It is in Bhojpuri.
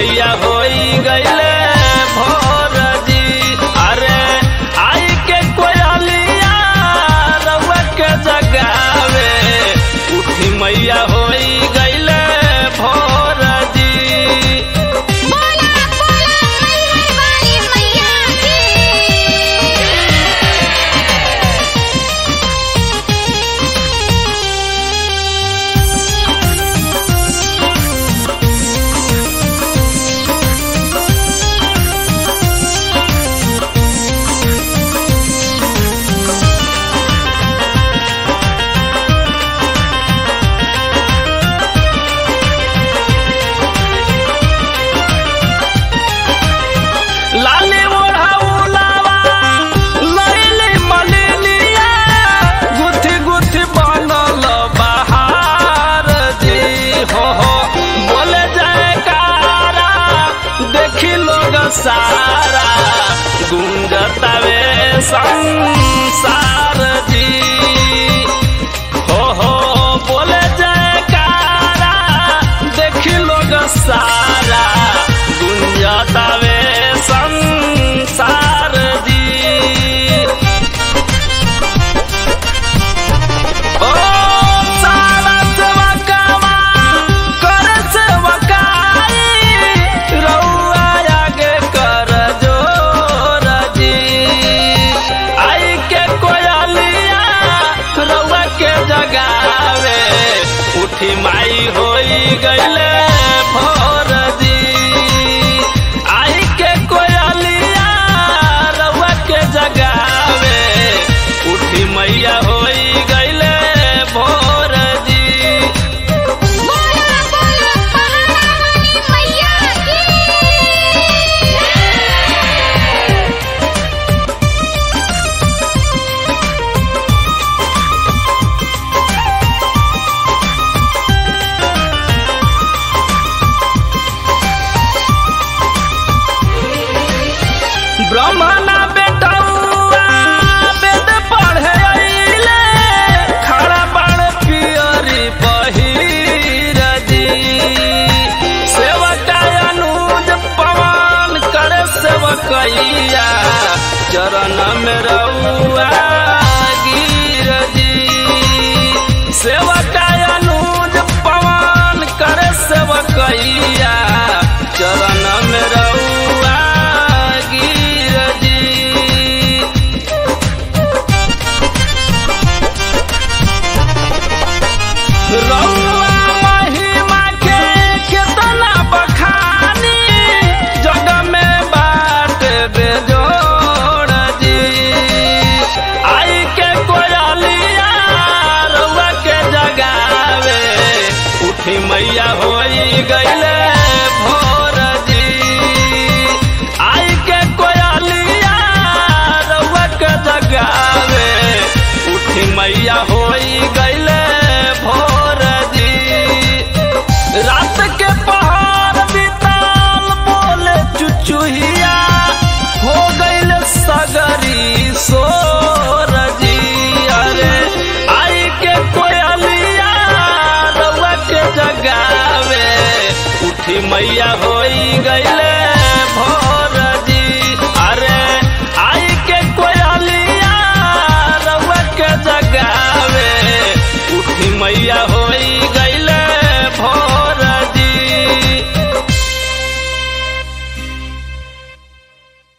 मैया होई गईले भोर जी अरे आई के कोयलिया रउआ के जगावे उठी मैया होई गईले भोर जी बोला बोला मैहर वाली मैया की लाली ओढ़ाउलावा लैली मलिनिया गुथी गुथी बनल बहार जी हो हो बोले जयकारा देखी लोग सारा गुंजतावे संसार जी हो हो बोले जयकारा देखी लोग सारा गुंजतावे संसार जी ओ सारा सेवकवा कर सेवकाई रउआ आगे कर जोर जी आई के कोयलिया रउआ के जगावे उठी माई होई गईले भोर जी आई के कोयलिया रउआ के जगावे उठी मैया होई गईले भोर जी बोला बोला पहाड़ा वाली मैया की ब्रह्मणा बेटौआ वेद पढ़े अइले खड़ा बाण पियरी पहिर जी सेवका अनुज पवन करे सेवकैया चरण में रउआ